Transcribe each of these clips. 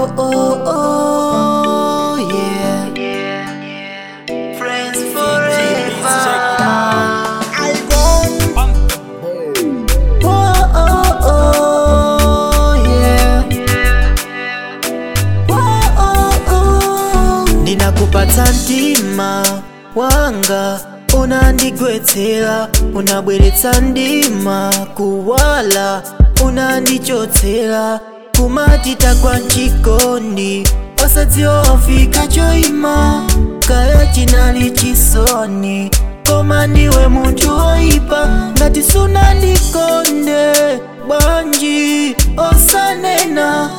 oh, oh, oh, yeah. Friends forever. I want. Oh, oh, oh, yeah. Oh, oh, oh. Ninakupata ndima wanga unandigwetsera unabweretsa ndima kuwala unandichotsera kumatita kwa mchikondi osadziwa wafika choima kaya chinali chisoni koma ndiwe munthu woyipa ngati sunandikonde bwanji osanena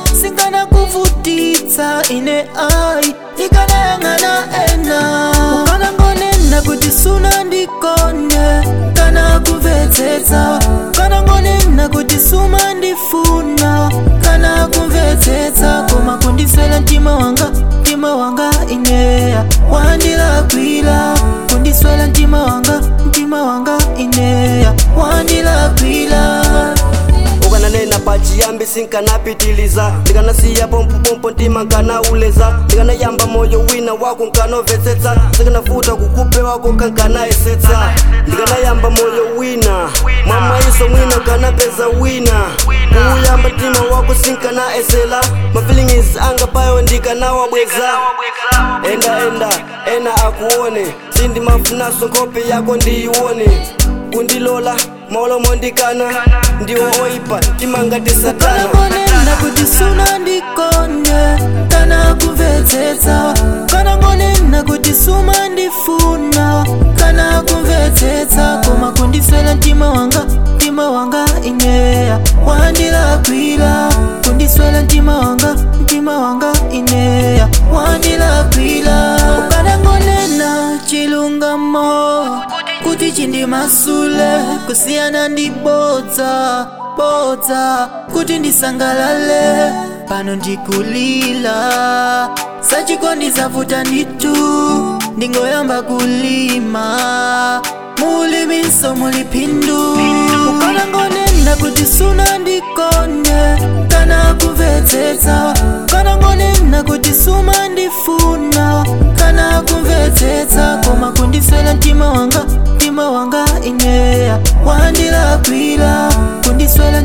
singanakuvutitsa ine ayi ikanayang'ana ena ukanangonena kuti sunandikonde kana kumvetsetsa ukanangonena kuti sumandifuna kana kumvetsetsa koma kundiswera mtima wanga mtima wanga ineya wandilakwira kundiswera mtima wanga mtima wanga ineya wandilakwira ukananena pachiyambi sinkanapitiliza ndikanasiya pompopompo mtima nkanauleza ndikanayamba moyo wina wako nkanomvetsetsa sikanafuta kukupe wako kankanayesetsa ndikanayamba moyo wina mwamwaiso mwina nkanapeza wina kuuyamba mtima wako sinkanaesela mafilingis anga payo ndikanawabweza enda enda ena akuone sindimafunaso nkhope yako ndiyione kundilola maulomo ndikana ndiwo oyipa timangati satana kanangonena kuti sunandikonde kana kumvetsetsa kanangonena kuti sumandifuna kana kumvetsetsa koma kundiswera mtima wanga mtima wanga ineya wandilakwira kundiswera mtima wanga mtima wanga ineya wandilakwira ukanangonena chilungamo kuti chindimasule kusiyana ndibodza bodza kuti ndisangalale pano ndikulila sachikondi zavuta nditu ndingoyamba kulima mulimiso mulipindu ukanangonena kuti sunandikonde kana kumvetsetsa ukanangonena kuti sumandifuna kana kumvetsetsa koma kundiswera mtima wanga mtima wanga ineya wandilakwira kundiswera